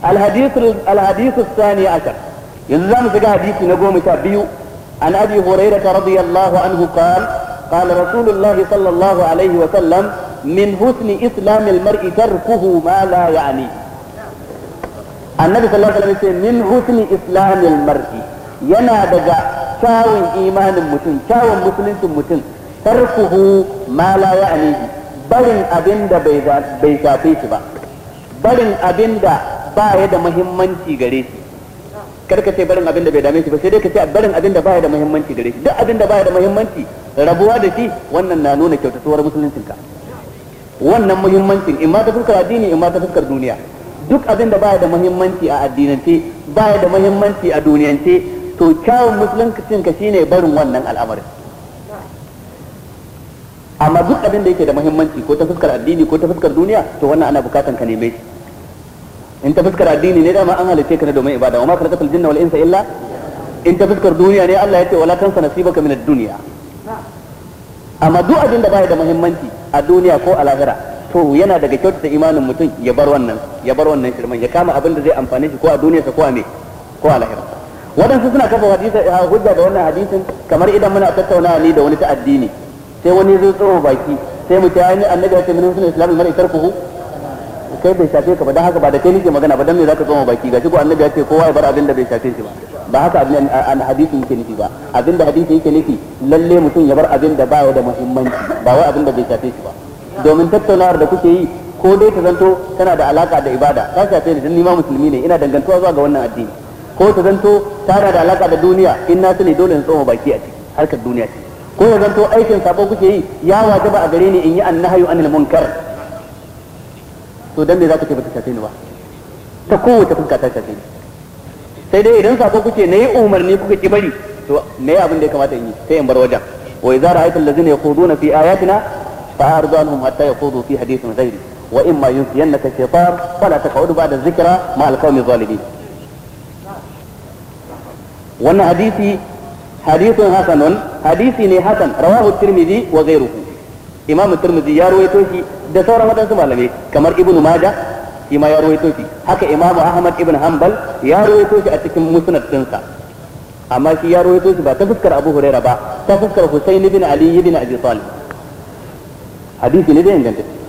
الحديث الحديث الثاني عشر يلزم في حديث نقوم تابيو عن ابي هريره رضي الله عنه قال قال رسول الله صلى الله عليه وسلم من حسن اسلام المرء تركه ما لا يعنيه النبي صلى الله عليه وسلم يقول من حسن اسلام المرء yana daga kyawun imanin mutum kyawun musuluncin mutum tarkuhu ma la ya'nihi barin abin da bai shafe shi ba barin abin da ba ya da muhimmanci gare shi karka ce barin abin da bai dame shi ba sai dai ka ce barin abin da ba ya da muhimmanci gare shi duk abin da ba ya da muhimmanci rabuwa da shi wannan na nuna kyautatuwar musuluncinka wannan muhimmancin in ma ta fuskar addini in ma ta fuskar duniya duk abin da ba ya da muhimmanci a addinance ba ya da muhimmanci a duniyance to kyawun musuluncin ka shine barin wannan al'amarin amma duk abin da yake da muhimmanci ko ta fuskar addini ko ta fuskar duniya to wannan ana bukatan ka neme shi in ta fuskar addini ne dama an halice ka ne domin ibada wa ma khalaqatul jinna wal insa illa in ta fuskar duniya ne Allah ya ce wala tansa nasibaka min ad-dunya amma duk abin da baya da muhimmanci a duniya ko a lahira to yana daga kyautata imanin mutum ya bar wannan ya bar wannan shirman ya kama abin da zai amfane shi ko a duniyarsa ko a me ko a lahira waɗansu suna kafa hadisi hujja da wannan hadisin kamar idan muna tattaunawa ni da wani ta addini sai wani zai tsoro baki sai mu ce ai annabi ya ce min sunan islamul mar'i tarkuhu kai bai shafe ka ba dan haka ba da kai nake magana ba dan me zaka tsoma baki gashi ko annabi ya ce kowa ya bar abin da bai shafe shi ba ba haka abin an hadisi yake nufi ba abin da hadisi yake nufi lalle mutum ya bar abin da baya da muhimmanci ba wai abin da bai shafe shi ba domin tattaunawar da kuke yi ko dai ta zanto tana da alaka da ibada ta shafe ni dan ni ma musulmi ne ina dangantuwa zuwa ga wannan addini ko ta zanto tana da alaka da duniya in na sani dole in tsoma baki a ciki harkar duniya ce ko ya zanto aikin sabo kuke yi ya wajaba a gare ni in yi annahyu anil munkar to dan me zaka ce bata shafe ni ba ta kowace fuska ta shafe ni sai dai idan sabo kuke nayi umarni kuka ki bari to me abin da ya kamata in yi sai in bar wajen wa idza ra'aita allazina yaquduna fi ayatina fa'ardu anhum hatta yaqudu fi hadithin ghairi wa imma yunsiyannaka shaytan fala taq'ud ba'da dhikra ma al-qawmi zalimin wannan hadisi hadithun hasanun hadisi ne hasan rawahu tirmidhi wa ghayruhu imam tirmidhi ya ruwaito shi da sauran wadansu malamai kamar ibnu majah shi ma ya ruwaito shi haka imam ahmad ibn hanbal ya ruwaito shi a cikin musnad dinsa amma shi ya ruwaito shi ba ta fuskar abu huraira ba ta fuskar husayn ibn ali ibn abi talib hadisi ne da inganta